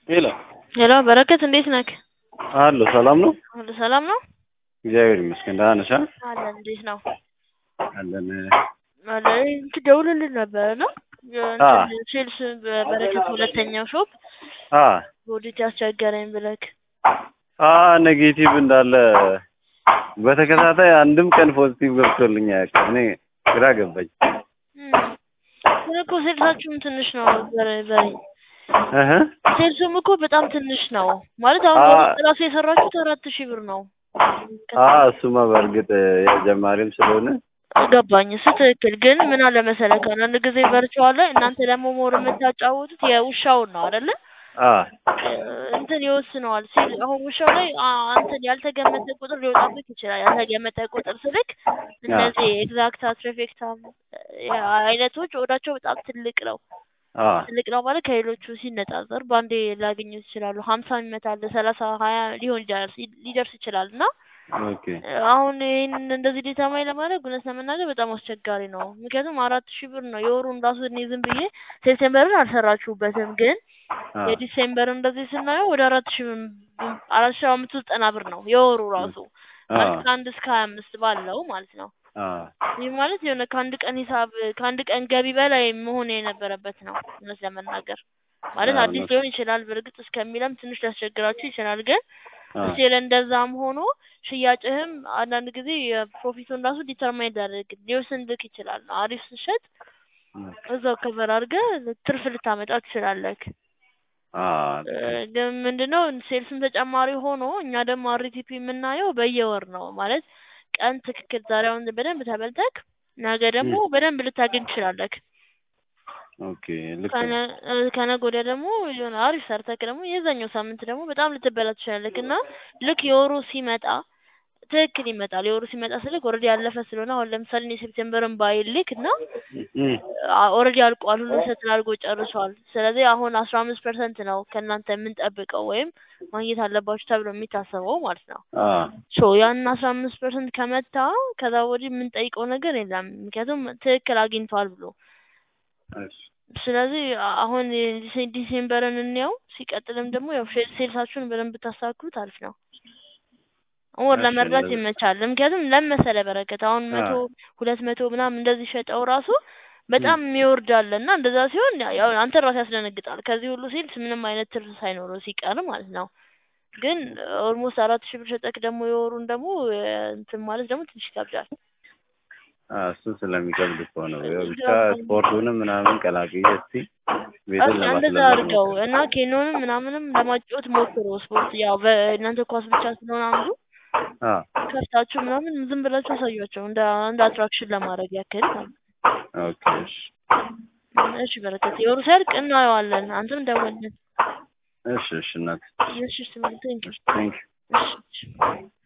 ሄሎ ሄሎ በረከት እንዴት ነህ? አሎ ሰላም ነው? ሁሉ ሰላም ነው? እግዚአብሔር ይመስገን። ደህና ነሽ? አለን እንዴት ነው? አለን። አለ እንትን ደውልልን ነበረ ነው አ ሴልስ በበረከት ሁለተኛው ሾፕ አ በወዴት ያስቸገረኝ ብለክ አ ኔጌቲቭ እንዳለ በተከታታይ አንድም ቀን ፖዚቲቭ ገብቶልኝ አያውቅም። እኔ ግራ ገባኝ። ግን እኮ ሴልሳችሁም ትንሽ ነው በሬ በሬ እህ ሴልሱም እኮ በጣም ትንሽ ነው ማለት አሁን አ ወደ ራሱ የሰራችሁት አራት ሺህ ብር ነው። አ እሱማ በእርግጥ የጀማሪም ስለሆነ ገባኝ። እሱ ትክክል። ግን ምን አለ መሰለህ ከአንዳንድ ጊዜ ቨርቹዋል ላይ እናንተ ደግሞ ሞር የምታጫወቱት የውሻውን ነው አይደለ? አ እንትን ይወስነዋል ሲል አሁን ውሻው ላይ አ እንትን ያልተገመተ ቁጥር ሊወጣበት ይችላል። ያልተገመተ ቁጥር ስልክ አ እነዚህ ኤግዛክታ ትሪፌክታ አይነቶች ወዳቸው በጣም ትልቅ ነው። አ ትልቅ ነው ማለት ከሌሎቹ ሲነጻጸር በአንዴ ሊያገኙት ይችላሉ። ሀምሳ ይመታል፣ ሰላሳ ሀያ ሊሆን ይችላል ሊደርስ ይችላል እና ኦኬ አሁን ይህንን እንደዚህ ዴታማይ ለማድረግ እውነት ለመናገር በጣም አስቸጋሪ ነው። ምክንያቱም አራት ሺህ ብር ነው የወሩን ራሱ እኔ ዝም ብዬ ሴፕቴምበርን አልሰራችሁበትም፣ ግን አ የዲሴምበር እንደዚህ ስናየው ወደ አራት ሺህ ብር አራት ሺህ አምስት መቶ ዘጠና ብር ነው የወሩ ራሱ አ ማለት ከአንድ እስከ ሀያ አምስት ባለው ማለት ነው። አ ይህ ማለት የሆነ ከአንድ ቀን ሂሳብ ከአንድ ቀን ገቢ በላይ መሆን የነበረበት ነው እውነት ለመናገር ማለት አ አዲስ እውነት ሊሆን ይችላል። በእርግጥ እስከሚለም ትንሽ ሊያስቸግራችሁ ይችላል ግን አ እስቲል እንደዛም ሆኖ ሽያጭህም አንዳንድ ጊዜ የፕሮፊቱን ራሱ ዲተርማይን ሊያደርግ ሊወስንልክ ይችላል። አሪፍ ስትሸጥ እዛው ከቨር አድርገህ ትርፍ ልታመጣ ትችላለህ። አ እ ግን ምንድነው ሴልስም ተጨማሪ ሆኖ እኛ ደግሞ አርቲፒ የምናየው በየወር ነው ማለት ቀን ትክክል ዛሬ አሁን በደንብ ተበልተክ ነገ ደግሞ በደንብ ልታገኝ ትችላለህ። ኦኬ ልክ ከነ ነው። እ ከነገ ወዲያ ደግሞ የሆነ አሪፍ ሰርተክ ደግሞ የዛኛው ሳምንት ደግሞ በጣም ልትበላ ትችላለህ እና ልክ የወሩ ሲመጣ ትክክል ይመጣል። የወሩ ሲመጣ ስልክ ኦልሬዲ ያለፈ ስለሆነ አሁን ለምሳሌ እኔ ሴፕቴምበርን ባይልክ እና እም ኦልሬዲ አልቋል፣ ሁሉ ሰትል አድርጎ ጨርሷል። ስለዚህ አሁን አስራ አምስት ፐርሰንት ነው ከእናንተ የምንጠብቀው ወይም ማግኘት አለባችሁ ተብሎ የሚታሰበው ማለት ነው። አ ሶ ያንን አስራ አምስት ፐርሰንት ከመታ ከዛ ወዲህ የምንጠይቀው ነገር የለም፣ ምክንያቱም ትክክል አግኝቷል ብሎ እሺ ስለዚህ አ- አሁን የዲሴ- ዲሴምበርን እንየው። ሲቀጥልም ደግሞ ያው ሼ- ሴልሳችሁን በደንብ ብታሳክሩት አሪፍ ነው። ወር እሺ ለመርዳት እንደዛ ይመቻል። ምክንያቱም ለመሰለ በረከት አሁን አ መቶ ሁለት መቶ ምናምን እንደዚህ ሸጠው ራሱ እም በጣም የሚወርድ አለ እና እንደዛ ሲሆን ያ- ያው አንተ ራሱ ያስደነግጣል። ከዚህ ሁሉ ሴልስ ምንም አይነት ትርፍ ሳይኖረው ሲቀር ማለት ነው። ግን ኦልሞስት አራት ሺህ ብር ሸጠክ ደግሞ የወሩን ደግሞ እ እንትን ማለት ደግሞ ትንሽ ይከብዳል። አ እሱ ስለሚከብድ እኮ ነው። ያው ብቻ ገባኝ። ስፖርቱንም ምናምን ቀላቅዬ እስቲ ቤትን እስኪ እንደዛ ለማስለመድ አድርገው ሞክር። እና ኬኖንም ምናምንም ለማጫወት ሞክሩ። ስፖርት ያው በእናንተ ኳስ ብቻ ስለሆነ አንዱ አ ከፍታችሁ ምናምን ዝም ብላችሁ አሳዩአቸው እንደ እንደ አትራክሽን ለማድረግ ያክል ማለት ነው። ኦኬ እሺ እሺ በረከት የወሩ ሲያልቅ እናየዋለን። አንተም ደውልልን። እሺ እሺ እናት እሺ ስማ ቴንኪው ቴንክ እሺ እሺ